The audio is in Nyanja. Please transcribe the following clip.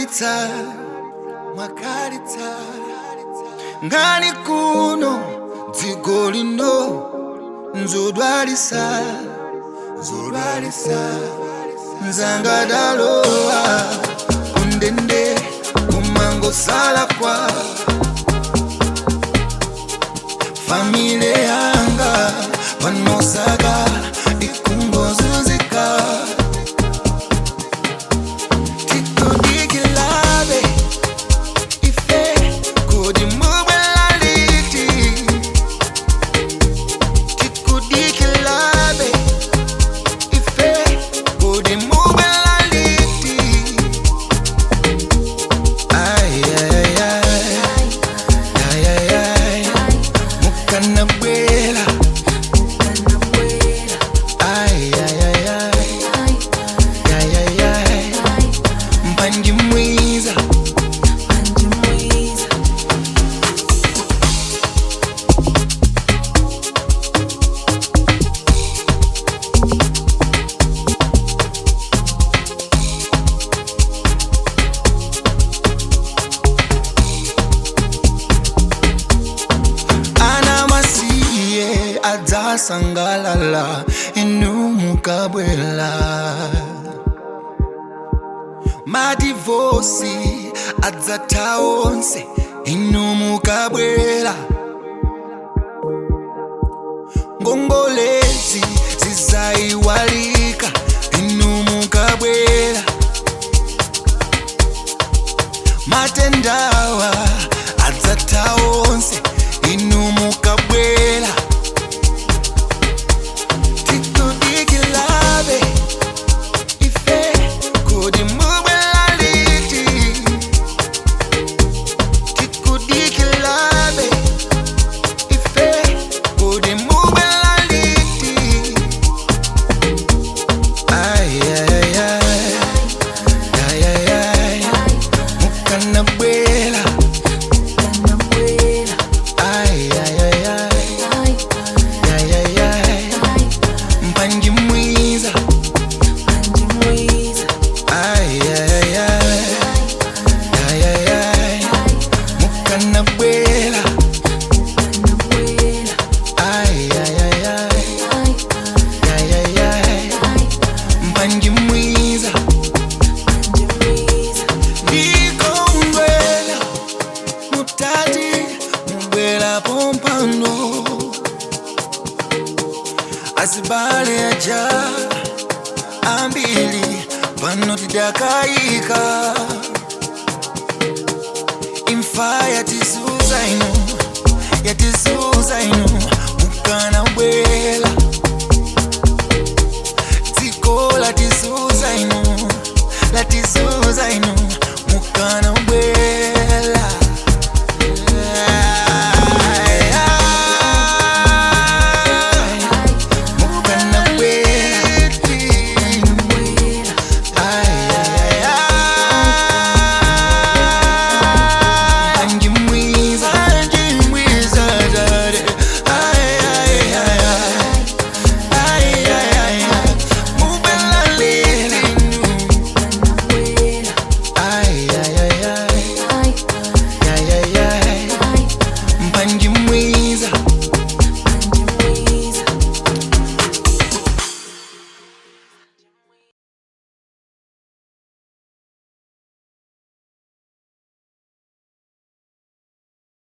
mwakalitsa mwakalitsa ngani kuno dziko lino nzodwalisa nzodwalisa nzangadalowa kundende kumangosala kwa famile yanga panosaka ikungozuzika tikudikilabe ife kodi mubwelaliti tikudikilabe ife kodi mubwelaliti ayayay ayayay mukanabwela ayayay ayayay mpanji mwiza ana masiye adzasangalala inu mukabwela madivosi adzatha onse inu mukabwela ngongolezi zizayiwalika inu mukabwela matendawa adzatha onse inu mukabwela tikudikilabe ife kodi mubwelaliti tikudikilabe ife kodi mubwelaliti ayayay ayayay mukanabwela ayayay ayayay mpanji mwiza ayayay ayayay mukanabwela ayayay ayayay mpanji mwiza ndikongwela mutati mubwela pompano asibale aja ambili pano tidakayika imfa yatisuza ino yatisuza ino mukana bwela